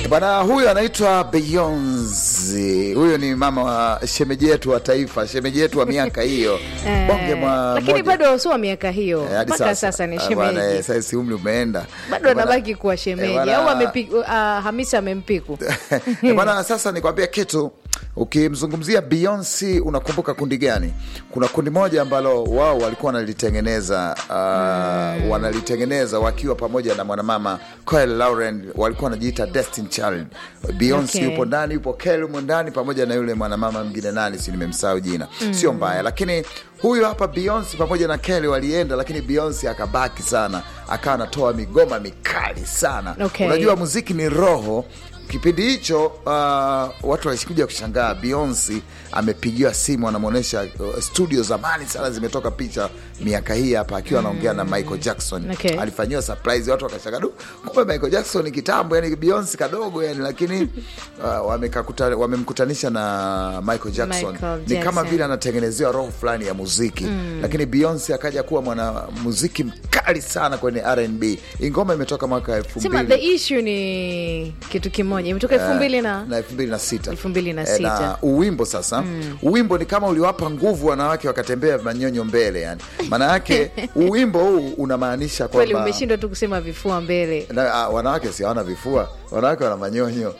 bwana huyu anaitwa Beyonce. Huyu ni mama wa shemeji yetu wa taifa, shemeji yetu wa miaka hiyo Eh, bonge mwa lakini moja. bado sio miaka hiyo Eh, hadi mpaka sasa ni Ah, bwana, eh, shemeji sasa si umri umeenda bado Eh, bwana- anabaki kuwa shemeji bwana- au amepi- uh, Hamisa amempiku Eh, bwana sasa nikwambia kitu ukimzungumzia Beyonce unakumbuka kundi gani kuna kundi moja ambalo wao walikuwa wanalitengeneza uh, wanalitengeneza wakiwa pamoja na mwanamama Kyle Lauren walikuwa wanajiita Destiny Child Beyonce Okay. yupo ndani yupo Kyle yupo ndani pamoja na yule mwanamama mwingine nani si nimemsahau jina sio mbaya lakini huyu hapa Beyonce pamoja na Kelly walienda lakini Beyonce akabaki sana akawa anatoa migoma mikali sana Okay. unajua muziki ni roho kipindi hicho uh, watu walikuja kushangaa Beyonce amepigiwa simu anamwonyesha uh, studio zamani sana zimetoka picha miaka hii hapa akiwa anaongea na Michael Jackson Okay. alifanyiwa surprise watu wakashangaa du kumbe Michael Jackson ni kitambo yani Beyonce kadogo yani lakini uh, wamekakuta- wamemkutanisha na Michael Jackson Michael ni kama Jackson. vile anatengenezewa roho fulani ya muziki lakini Beyonce akaja kuwa mwana muziki mkali sana kwenye R&B Hii ngoma imetoka mwaka elfu sema mbili the issue ni kitu kimoja imetoka elfu mbili na na elfu mbili na sita elfu mbili na Eh, sita. na uwimbo sasa uwimbo ni kama uliwapa nguvu wanawake wakatembea manyonyo mbele yani maana yake uwimbo huu unamaanisha kweli kwamba umeshindwa tu kusema vifua mbele na, ah, wanawake si hawana vifua wanawake wana manyonyo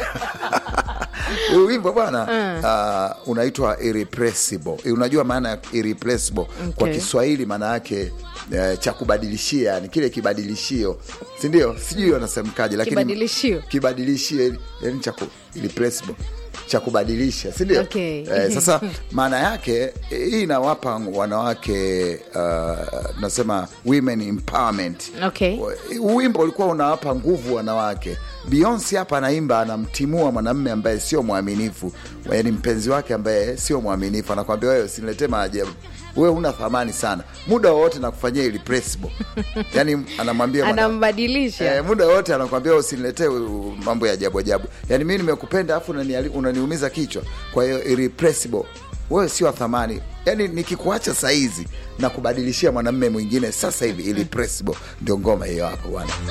Huu wimbo bwana uh, unaitwa irrepressible unajua maana ya irrepressible kwa Okay. kiswahili maana yake eh, cha kubadilishia yani kile kibadilishio sindio sijui wanasemkaje lakini Kibadilishio. kibadilishio yani cha ku- irrepressible cha kubadilisha sindio Okay. eh, sasa maana yake eh, hii inawapa wanawake uh, nasema women empowerment Okay. wimbo ulikuwa unawapa nguvu wanawake Beyonce hapa anaimba anamtimua mwanamme ambaye sio mwaminifu yani mpenzi wake ambaye sio mwaminifu anakwambia wewe usiniletee maajabu wewe una thamani sana muda wowote nakufanyia irrepressible yani anamwambia mwana- anambadilisha Eh, muda wote anakwambia usiniletee uh, mambo ya ajabu ajabu yani mi nimekupenda afu unani- unaniumiza kichwa kwa hiyo irrepressible wewe sio wa thamani yani nikikuacha saizi na kubadilishia mwanamme mwingine sasa hivi irrepressible ndio ngoma hiyo hapo bwana